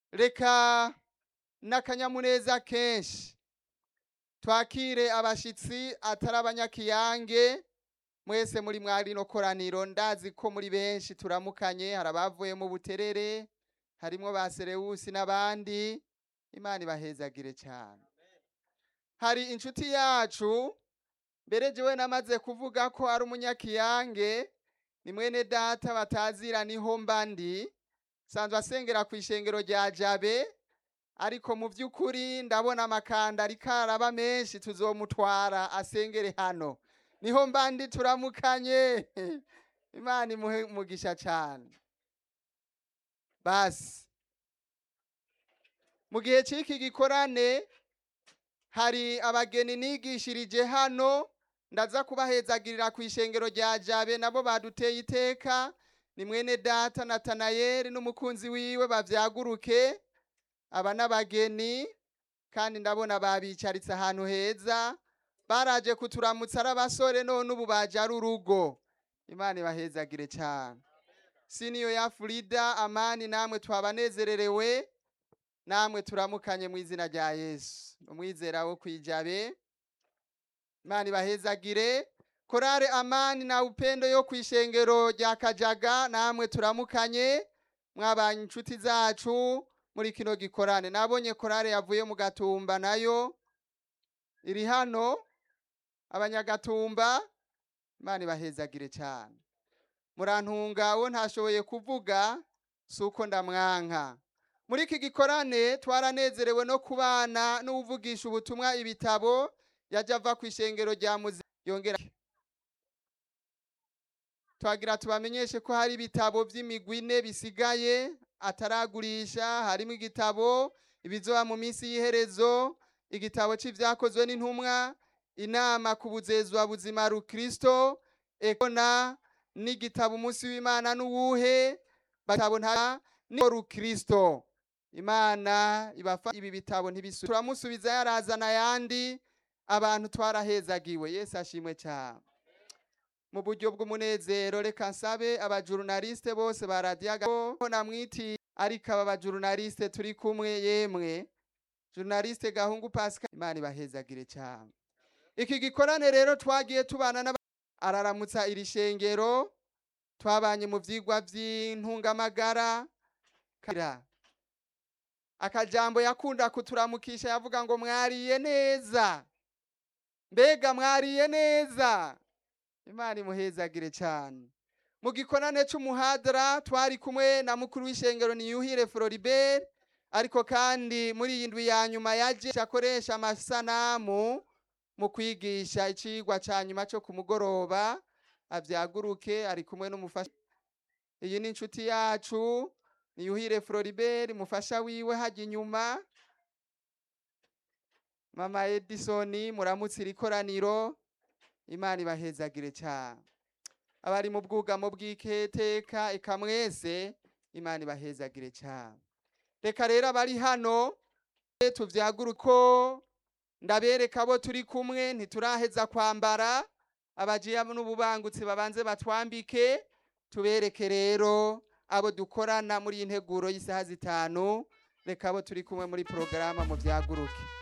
reka n'akanyamuneza kenshi twakire abashitsi atari abanyakiyange mwese muri mwari no koraniro ndazi ko muri benshi turamukanye hari abavuye mu buterere harimwo ba serewusi n'abandi imana ibahezagire cyane hari inshuti yacu mbere jewe namaze kuvuga ko ari umunyakiyange ni mwene data batazira niho mba ndi sanzwe asengera ku ishengero rya jabe ariko mu by'ukuri ndabona amakanda ariko araba menshi tuzomutwara asengere hano niho mba ndi turamukanye imana imuhe umugisha cyane basi mu gihe cy'iki gikorane hari abageni nigishirije hano ndaza kubahezagirira ku ishengero rya jabe nabo baduteye iteka ni mwene data natanayeli n'umukunzi wiwe bavyaguruke aba n'abageni kandi ndabona babicaritse ahantu heza baraje kuturamutsa ari abasore none ubu baje ari urugo imana ibahezagire cyane siniyo ya Frida amani namwe twabanezererewe namwe turamukanye mu izina rya yesu umwizera wo kwijabe imana ibahezagire korale amani na upendo yo ku ishengero rya kajaga namwe turamukanye mwabanye inshuti zacu muri kino gikorane nabonye korale yavuye mu gatumba nayo iri hano abanyagatumba imana ibahezagire cyane murantunga wo ntashoboye kuvuga si uko ndamwanka muri iki gikorane twaranezerewe no kubana n'uvugisha ubutumwa ibitabo yajya ava ku ishengero rya muzi yongera twagira tubamenyeshe ko hari ibitabo by'imigwi ine bisigaye ataragurisha harimo igitabo ibizoba mu minsi y'iherezo igitabo cy'ibyakozwe n'intumwa inama ku buzezwa buzima rukristo ekona n'igitabo umunsi w'imana n'uwuhe batabo nta ni rukristo imana ibafa ibi bitabo ntibisu turamusubiza yarazana ayandi abantu twarahezagiwe yesu ashimwe cyane mu buryo bw'umunezero reka nsabe abajurunaliste bose ba radiyo namwiti ariko aba bajurunaliste turi kumwe yemwe jurunaliste gahungu pascal imana ibahezagire cyane iki gikorane rero twagiye tubana n'aba araramutsa iri shengero twabanye mu byigwa by'intungamagara akajambo yakunda kuturamukisha yavuga ngo mwariye neza mbega mwariye neza imana imuhezagire cyane mu gikorane cy'umuhadara twari kumwe na mukuru w'ishengero niyuhire floribert ariko kandi muri iyi ndwi ya nyuma yaje akoresha amasanamu mu kwigisha icigwa cya nyuma cyo ku mugoroba abyaguruke ari kumwe n'umufasha iyi ni inshuti yacu niyuhire floribert mufasha wiwe hajya inyuma mama edison muramutse iri koraniro imana ibahezagire cyane abari mu bwugamo bw'iketeka eka mwese imana ibahezagire cyane reka rero abari hano tuvyaguruko ndabereka abo turi kumwe ntituraheza kwambara abajiya n'ububangutsi babanze batwambike tubereke rero abo dukorana muri iyi nteguro y'isaha zitanu reka abo turi kumwe muri porogaramu mu byaguruke